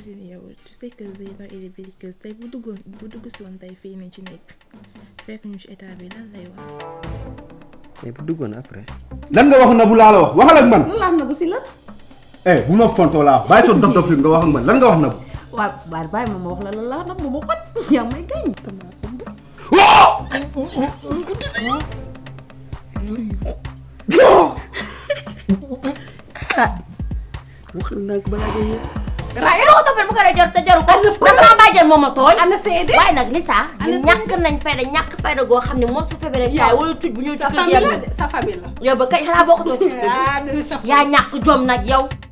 imagine yow tu sais que Zeyna elle est belliqueuse tey bu duggoon bu dugg si woon tey fii nii ci nekk fekk ñu ci état bi lan lay wax. mais bu duggoon après. lan nga wax na bu laa la wax waxal ak man. lan la na bu si la. eh bu ma fontoo laa wax bàyyi sa dof dof li nga wax ak man lan nga wax na bu. waaw waaye bàyyi ma ma wax la lan la nag ma xot yaa may gañ. waxal naa ko balaa ngay yéex. Raa yow toppal mu ko dee jor te jaru ko. ndax sama bàjjen moom a tooñ. ana seede. waaye nag Lisa. ñàkk nañ fayda ñàkk fayda goo xam ne moo su fekkee rek. Yow. wala tuj bu ñëw ci sa kër famille la yàlla. de sa famille la. yow ba kay xanaa bokkutoo ci. ah dëgg sa yaa ñàkk jom nag yow.